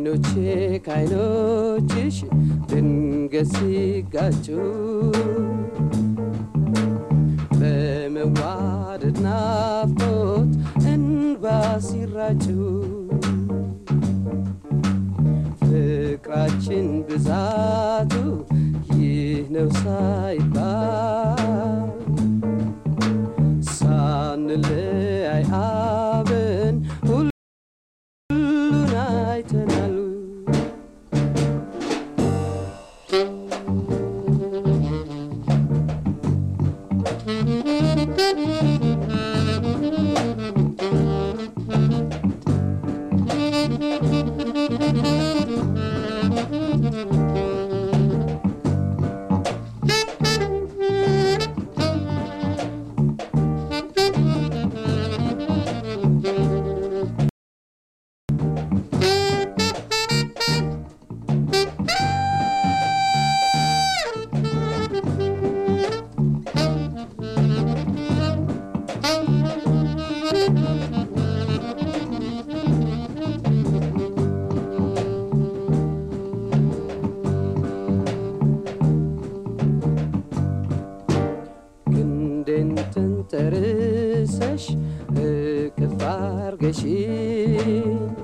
አይኖቼ ከአይኖችሽ ድንገት ሲጋጩ በመዋደድ ናፍቆት እንባ ሲራጩ ፍቅራችን ብዛቱ ይህ ነው ሳይባል ሳንለያይ አብን ሁሉን አይተናል። ክንዴን ተንተርሰሽ እቅፍ አርገሽኝ